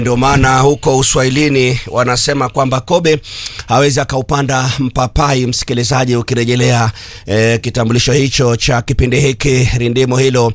Ndio maana huko Uswahilini wanasema kwamba kobe hawezi akaupanda mpapai. Msikilizaji, ukirejelea eh, kitambulisho hicho cha kipindi hiki, rindimo hilo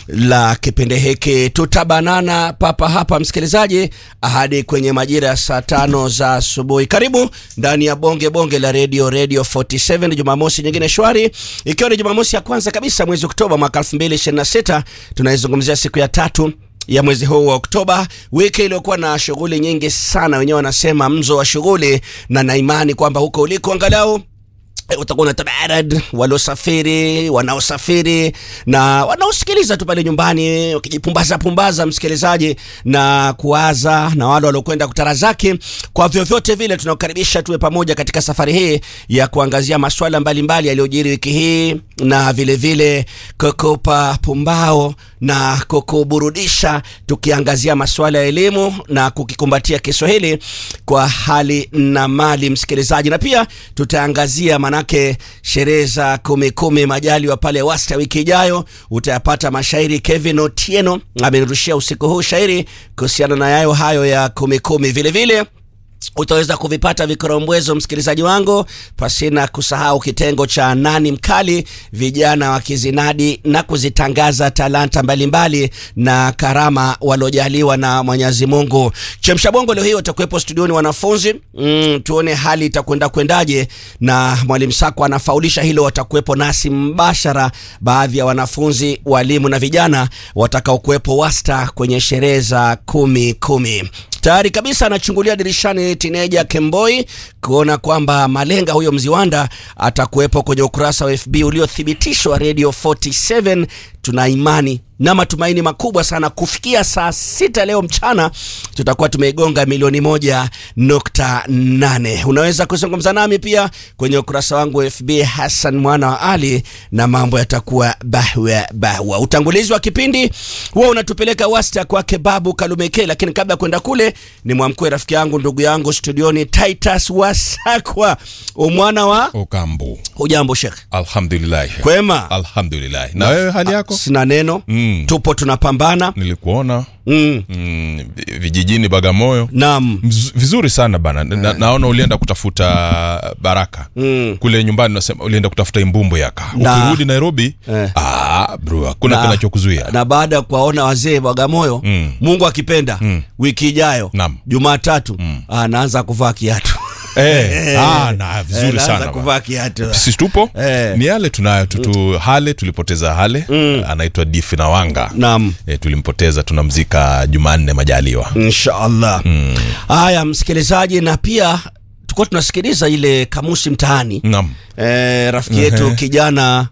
la kipindi hiki, tutabanana papa hapa msikilizaji, hadi kwenye majira ya saa tano za asubuhi. Karibu ndani ya bonge bonge la radio radio 47 Jumamosi nyingine shwari, ikiwa ni Jumamosi ya kwanza kabisa mwezi Oktoba mwaka 2026 tunaizungumzia siku ya tatu ya mwezi huu wa Oktoba, wiki iliyokuwa na shughuli nyingi sana. Wenyewe wanasema mzo wa shughuli, na naimani kwamba huko uliko angalau eh, utakuwa na tabarad waliosafiri, wanaosafiri na wanaosikiliza tu pale nyumbani wakijipumbaza pumbaza, msikilizaji, na kuwaza na wale waliokwenda kutarazaki. Kwa vyovyote vile, tunakukaribisha tuwe pamoja katika safari hii ya kuangazia masuala mbalimbali yaliyojiri wiki hii na vile vile kukupa pumbao na kukuburudisha, tukiangazia masuala ya elimu na kukikumbatia Kiswahili kwa hali na mali, msikilizaji, na pia tutaangazia manake sherehe za kumi kumi majaliwa pale Wasta wiki ijayo, utayapata mashairi. Kevin Otieno amenirushia usiku huu shairi kuhusiana na yayo hayo ya kumi kumi. Vile vile utaweza kuvipata vikorombwezo msikilizaji wangu, pasina kusahau kitengo cha nani mkali, vijana wakizinadi na kuzitangaza talanta mbalimbali mbali na karama waliojaliwa na Mwenyezi Mungu. Chemsha bongo leo hii watakuwepo studioni wanafunzi mm, tuone hali itakwenda kwendaje, na mwalimu Sako anafaulisha hilo. Watakuwepo nasi mbashara, baadhi ya wanafunzi, walimu na vijana watakaokuwepo Wasta kwenye sherehe za kumi kumi tayari kabisa anachungulia dirishani tineja Kemboi kuona kwamba malenga huyo mziwanda atakuwepo kwenye ukurasa wa FB uliothibitishwa Radio 47. Tuna imani na matumaini makubwa sana kufikia saa sita leo mchana tutakuwa tumeigonga milioni moja nukta nane. Unaweza kuzungumza nami pia kwenye ukurasa wangu wa FB Hassan mwana wa Ali, na mambo yatakuwa bahwa bahwa. Utangulizi wa kipindi huwa unatupeleka wasta kwake Babu Kalumeke, lakini kabla ya kwenda kule ni mwamkwe rafiki yangu ndugu yangu studioni Titus Wasakwa umwana wa Ukambu. hujambo Sheikh? Alhamdulillah. Kwema. Alhamdulillah. Na wewe hali yako? Sina neno Mm. tupo tunapambana Nilikuona mm. mm, vijijini Bagamoyo. Naam. Mz- Vizuri sana bana. Na, naona ulienda kutafuta baraka Mm. kule nyumbani, nasema ulienda kutafuta imbumbo yaka. Na- Ukirudi Nairobi, Eh. ah, bro, hakuna Na- kinachokuzuia. na baada ya kuwaona wazee Bagamoyo Mm. Mungu akipenda wiki ijayo Naam. Jumatatu anaanza kuvaa kiatu Eh, ah, na vizuri Anaanza sana. bana. kuvaa kiatu Sisi tupo Eh. ni yale tunayo tutu Hale tulipoteza Hale anaitwa Difi na Wanga Naam. e, tulimpoteza tunamzika Jumanne majaliwa inshallah haya msikilizaji na pia tulikuwa tunasikiliza ile kamusi mtaani Naam. eh, rafiki yetu Ehe. kijana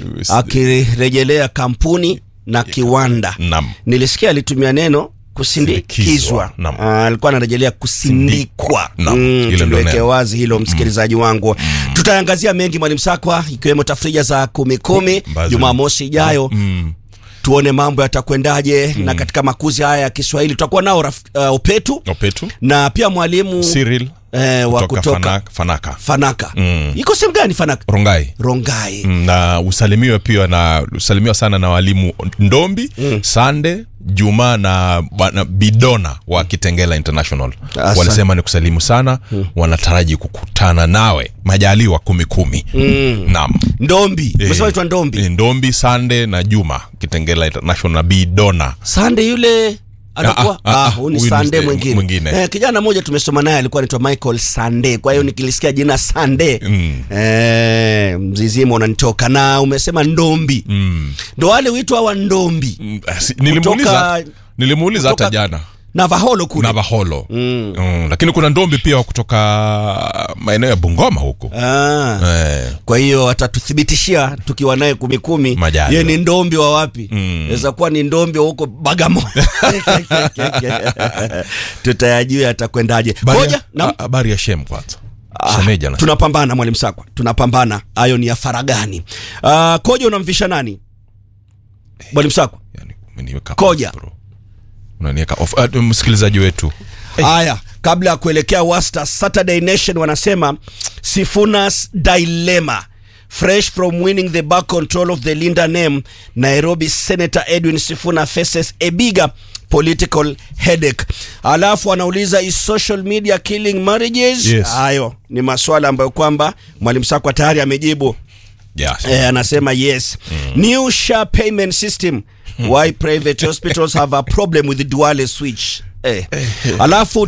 akirejelea kampuni na kiwanda Naam. nilisikia alitumia neno kusindikizwa Sindikizwa, naam. Ah, alikuwa anarejelea kusindikwa Naam, Mm, hilo ndo tuliweke neno. wazi hilo msikilizaji wangu tutaangazia mengi mwalimu sakwa ikiwemo tafrija za kumi kumi Ambazo- jumamosi ijayo Mm. tuone mambo yatakwendaje na katika makuzi haya ya kiswahili tutakuwa nao raf- uh, upetu Opetu na pia mwalimu Cyril eh, wa kutoka kutoka Fanaka, Fanaka. fanaka Mm. iko sehemu gani fanaka Rongai rongai Mm, na usalimiwe pia na usalimiwa sana na walimu Ndombi Sande Juma na bwana Bidona wa Kitengela International Asante. walisema ni kusalimu sana wanataraji kukutana nawe majaliwa kumi kumi naam ndombi Eh, umesema itwa ndombi eh, Ndombi Sande na Juma Kitengela International na Bidona sande yule anakuwa Ah, ah, ah, ah, huu ni huyu ni sande st- mwingine, mwingine. Eh, kijana mmoja tumesoma naye alikuwa anaitwa michael sande kwa hiyo nikilisikia jina sande Mm. eh, mzizima unanitoka na umesema ndombi mm. ndo wale huitwa hawa ndombi Mm, si- nilimuuliza Kutoka- nilimuuliza hata kutoka- jana navaholo kule Navaholo mm. Mm, lakini kuna ndombi pia wa kutoka maeneo ya Bungoma huku ah. eh, kwa hiyo atatuthibitishia tukiwa naye kumi kumi Majaliwa. ye ni ndombi wa wapi Mm. naweza kuwa ni ndombi wa huko bagamoyo tutayajua atakwendaje habari koja ya- na ha- habari ya Shem kwanza Ah, Shemeja na tunapambana mwalimu sakwa tunapambana hayo ni ya faragani uh, koja unamvisha nani mwalimu sakwa yani, umeniweka Koja. off, bro. unaniweka off uh, msikilizaji wetu haya kabla ya kuelekea wasta saturday nation wanasema sifunas dilemma fresh from winning the back control of the linda name nairobi senator edwin sifuna faces a bigger political headache. Alafu anauliza is social media killing marriages? Yes. Hayo ni maswala ambayo kwamba mwalimu Sakwa tayari amejibu. Yes. Eh, anasema yes. New SHA payment system. Why private hospitals have a problem with the dual switch. Eh. Alafu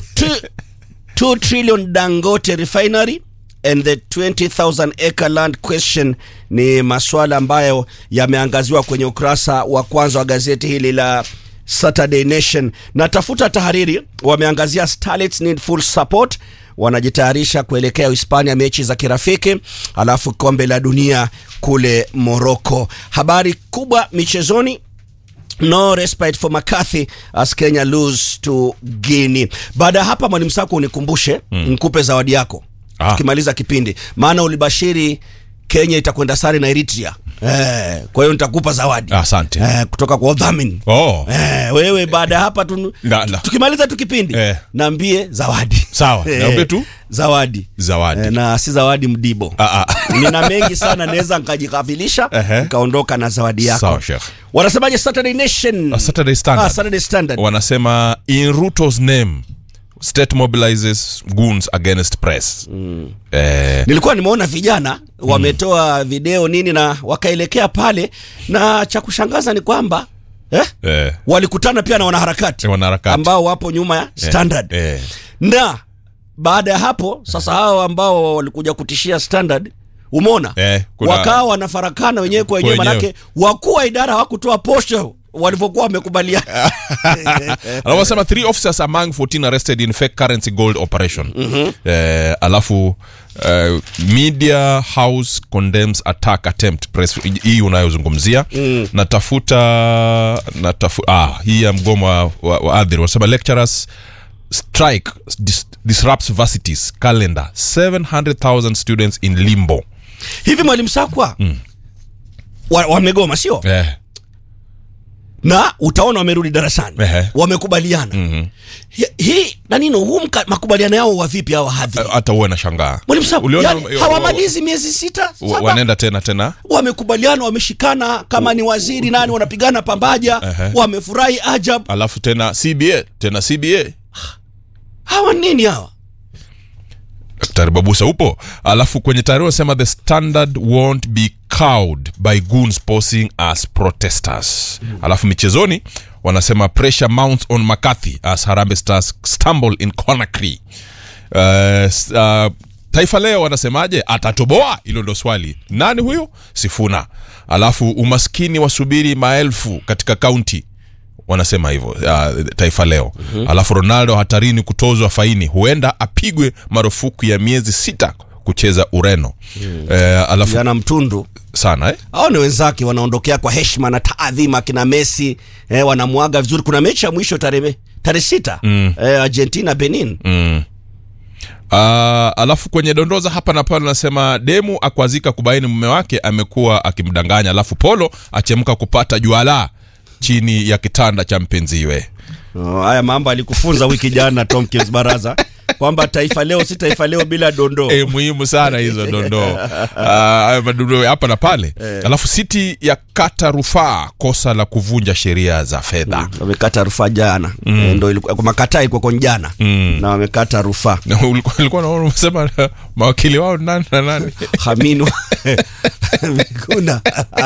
2 trillion Dangote refinery and the 20,000 acre land question ni maswala ambayo yameangaziwa kwenye ukurasa wa kwanza wa gazeti hili la Saturday Nation. Na tafuta tahariri wameangazia Starlets need full support wanajitayarisha kuelekea Hispania mechi za kirafiki, alafu kombe la dunia kule Morocco. Habari kubwa michezoni No respite for McCarthy as Kenya lose to Guinea. Baada ya hapa, mwalimu Sako, unikumbushe nikupe zawadi yako Ah. tukimaliza kipindi, maana ulibashiri Kenya itakwenda sare na Eritrea. Eh, kwa hiyo nitakupa zawadi Asante. eh, kutoka kwa udhamini Oh. eh, wewe baada ya hapa tu, Na- na- tukimaliza tu kipindi Eh. naambie zawadi Sawa, niambie tu. zawadi Zawadi. eh, na si zawadi mdibo Ah, ah. nina mengi sana naweza nkajikafilisha Ehe. nikaondoka na zawadi yako Sawa, Sheikh. wanasemaje Saturday Nation Uh, Saturday Standard. Ah, Saturday Standard wanasema in ruto's name state mobilizes goons against press eh, nilikuwa nimeona vijana wametoa video nini na wakaelekea pale na cha kushangaza ni kwamba eh, eh, walikutana pia na wanaharakati wanaharakati. ambao wapo nyuma ya Standard eh, na baada ya hapo sasa hao ambao walikuja kutishia Standard umeona Eh, kuna- wakawa wanafarakana wenyewe kwa wenyewe, Wenyewe. manake wakuu wa idara hawakutoa posho walivyokuwa wamekubaliana. anasema three officers among 14 arrested in fake currency gold operation eh, alafu eh, media house condemns attack attempt press hii unayozungumzia natafuta natafu, ah, hii ya mgomo wa, wa, wa adhiri wanasema lecturers strike dis, disrupts varsities calendar 700000 students in limbo Hivi mwalimu Sakwa wa- wamegoma sio? eh, na utaona wamerudi darasani Ehe. wamekubaliana Hi- hii nanino huu mka- makubaliano yao wa vipi hawa hadhiri hata uwe na shangaa mwalimu Sakwa Uliona- yani, hawamalizi miezi sita wa- saba wanaenda tena tena wamekubaliana wameshikana kama ni waziri nani wanapigana pambaja Ehe. wamefurahi ajab alafu tena cba tena cba hawa nini hawa daktari babusa upo alafu kwenye taarifa wanasema the standard won't be cowed by goons posing as protesters alafu michezoni wanasema pressure mounts on mccarthy as harambe stars stumble in conakry uh, s- uh, taifa leo wanasemaje atatoboa hilo ndo swali nani huyo sifuna alafu umaskini wasubiri maelfu katika kaunti wanasema hivyo uh, taifa leo mm-hmm. alafu ronaldo hatarini kutozwa faini huenda apigwe marufuku ya miezi sita kucheza ureno mm. eh, alafu jana mtundu sana eh? hao ni wenzake wanaondokea kwa heshima na taadhima kina messi eh, wanamwaga vizuri kuna mechi ya mwisho tarehe tarehe sita mm. eh, argentina benin mm. Uh, alafu kwenye dondoza hapa na pale anasema demu akwazika kubaini mume wake amekuwa akimdanganya alafu polo achemka kupata juala chini ya kitanda cha mpenziwe Oh, haya mambo alikufunza wiki jana Tomkins Baraza kwamba taifa leo si taifa leo bila dondoo. e, muhimu sana hizo dondoo Ah, hayo madondoo hapa na pale alafu siti ya kata rufaa kosa la kuvunja sheria za fedha Wamekata rufaa jana mm. E, ndo ilikuwa kwa makataa ilikuwa kwa jana mm. na wamekata rufaa Na ulikuwa ulikuwa naona umesema mawakili wao nani na nani Haminu Mikuna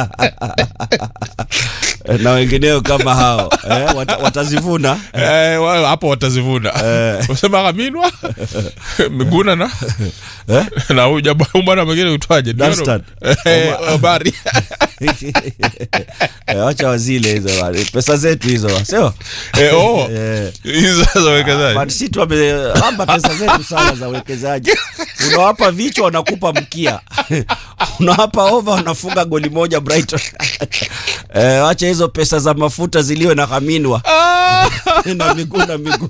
na wengineo kama hao eh, wata, watazivuna Eh, wao hapo watazivuna usema kaminwa miguna na na huyu jaba- huyu bwana mwingine uitwaje Dunstan. Eh, habari Eh, wacha wazile hizo bwana. pesa zetu hizo sio Eh, oh, Eh. hizo za uwekezaji Man City wamehamba pesa zetu sana za uwekezaji. Unawapa vichwa wanakupa mkia, unawapa ova wanafunga goli moja Brighton. Eh, wacha hizo pesa za mafuta ziliwe na Kaminwa na miguu na miguu.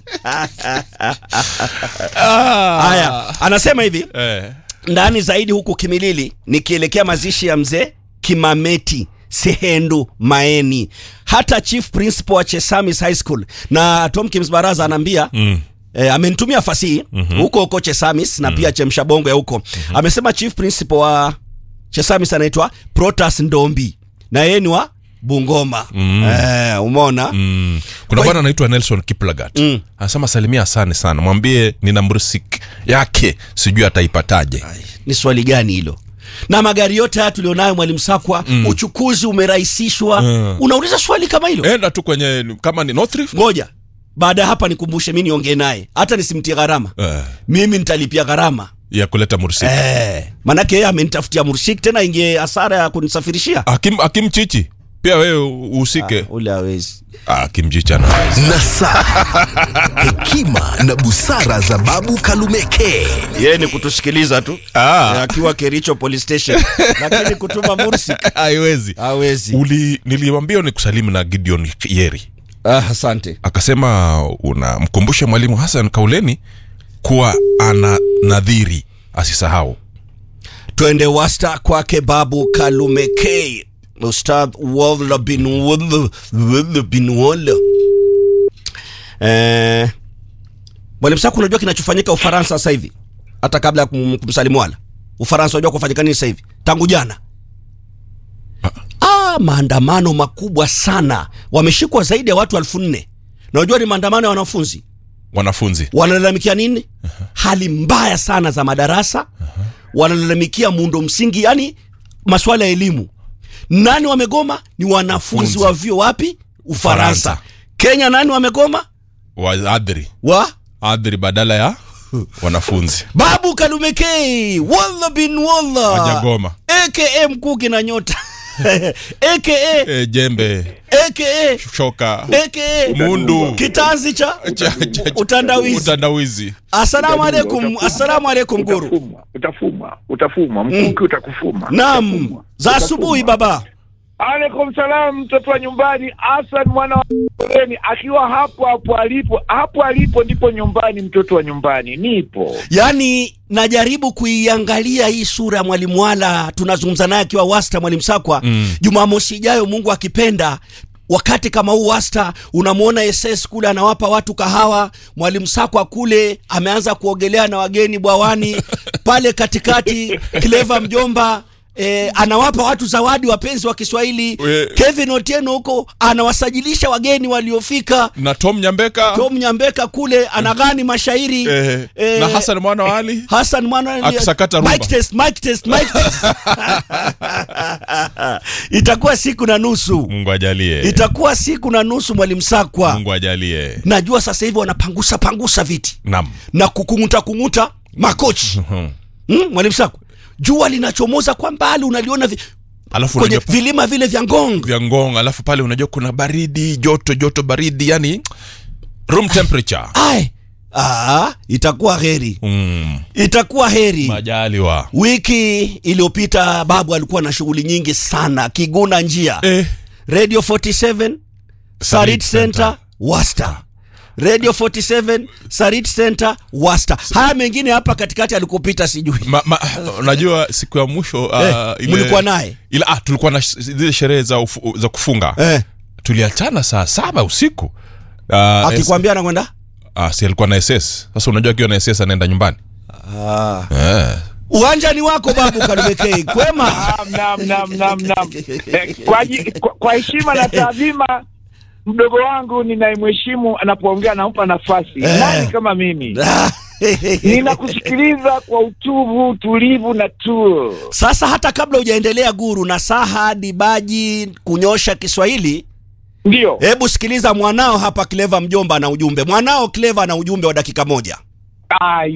Haya, anasema hivi Eh. ndani zaidi huku Kimilili nikielekea mazishi ya mzee Kimameti Sehendu Maeni, hata chief principal wa Chesamis High School na Tom Kims Baraza anaambia mm. E, amenitumia fasihi mm-hmm. huko huko Chesamis na pia Chemsha Bongo ya huko mm-hmm. amesema chief principal wa Chesamis anaitwa Protas Ndombi na yeye ni wa Bungoma eh, umeona Mm. kuna Kwa- bwana anaitwa nelson kiplagat Mm. anasema salimia asane sana mwambie nina mrisik yake sijui ataipataje ni swali gani hilo na magari yote haya tulionayo mwalimu sakwa mm. uchukuzi umerahisishwa Mm. unauliza swali kama hilo enda tu kwenye kama ni North Rift. ngoja baada ya hapa nikumbushe mi niongee naye hata nisimtie gharama Eh, mimi nitalipia gharama ya kuleta mursik eh, manake yeye amenitafutia murshik tena ingie hasara ya kunisafirishia akim, akim chichi pia wewe uhusike ule awezi ah, akim chichi anaweza nasaha hekima na busara za babu kalumeke yeye ni kutusikiliza tu Ah. Eh, akiwa kericho police station lakini kutuma mursik haiwezi awezi uli niliwambia ni kusalimu na gideon yeri ah, asante akasema unamkumbushe mwalimu hasan kauleni kuwa ana nadhiri asisahau twende wasta kwake babu kalume k ustadh walla bin walla walla bin walla eh, mwalimu saku unajua kinachofanyika ufaransa sasa hivi hata kabla ya kum- kumsalimu wala ufaransa unajua kufanyika nini sasa hivi tangu jana ah, maandamano makubwa sana wameshikwa zaidi ya watu elfu nne na unajua ni maandamano ya wanafunzi wanafunzi wanalalamikia nini hali mbaya sana za madarasa wanalalamikia muundo msingi yani maswala ya elimu nani wamegoma ni wanafunzi Funzi. wa vyuo wapi ufaransa Ufaransa. kenya nani wamegoma waadhiri wa adhiri badala ya wanafunzi babu kalumekei walla bin walla wajagoma aka mkuki na nyota aka e, jembe aka shoka aka mundu kitanzi cha Cha- cha- cha- utandawizi utandawizi assalamu alaikum Utafumwa, assalamu alaikum guru utafumwa, utafumwa utafumwa mkuki utakufuma Naam, Utafumwa. za Utafumwa. asubuhi baba. alaikum salam mtoto wa nyumbani hasan mwana wa Foleni akiwa hapo hapo alipo hapo alipo ndipo nyumbani mtoto wa nyumbani nipo Yaani najaribu kuiangalia hii sura ya mwalimu Wala, tunazungumza naye akiwa wasta, mwalimu Sakwa mm. Jumamosi ijayo Mungu akipenda wakati kama huu wasta unamwona SS kule anawapa watu kahawa, mwalimu Sakwa kule ameanza kuogelea na wageni bwawani pale katikati, Clever mjomba E, anawapa watu zawadi wapenzi wa Kiswahili. We- Kevin Otieno huko anawasajilisha wageni waliofika. na tom nyambeka Tom Nyambeka kule anagani mashairi eh, Eh, na hasan mwana wa ali Hassan mwana Akisakata rumba. mic test, mic test, mic test. itakuwa siku na nusu mungu ajalie itakuwa siku na nusu mwalimu Sakwa mungu ajalie najua sasa hivi wanapangusa pangusa viti nam na kukunguta kunguta makochi Mhm. hmm, mwalimu Sakwa jua linachomoza kwa mbali unaliona vi, alafu kwenye unajua vilima vile vya Ngong vya ngong alafu pale unajua kuna baridi joto joto baridi yani room temperature ai ah, itakuwa heri mm. itakuwa heri majaliwa wiki iliyopita babu alikuwa na shughuli nyingi sana kiguna njia eh. radio 47 sarit Center. center wasta radio 47 sarit center wasta haya mengine hapa katikati alikopita sijui ma, ma, unajua siku ya mwisho uh, Eh, mlikuwa naye ila ah, tulikuwa na sh- zile sherehe za, ufu, za kufunga eh, tuliachana saa saba usiku uh, akikwambia anakwenda ah, si alikuwa na ss sasa unajua akiwa na ss anaenda nyumbani ah. eh. uwanja ni wako babu kalumekei kwema Naam, naam, naam, naam, naam. Eh, kwa ji- kwa- kwa heshima na taadhima mdogo wangu ninayemheshimu anapoongea nampa nafasi Eh. nani kama mimi ninakusikiliza kwa utuvu utulivu na tuo sasa hata kabla hujaendelea guru na saha dibaji kunyosha kiswahili ndio hebu sikiliza mwanao hapa cleva mjomba na ujumbe mwanao cleva na ujumbe wa dakika moja Ah,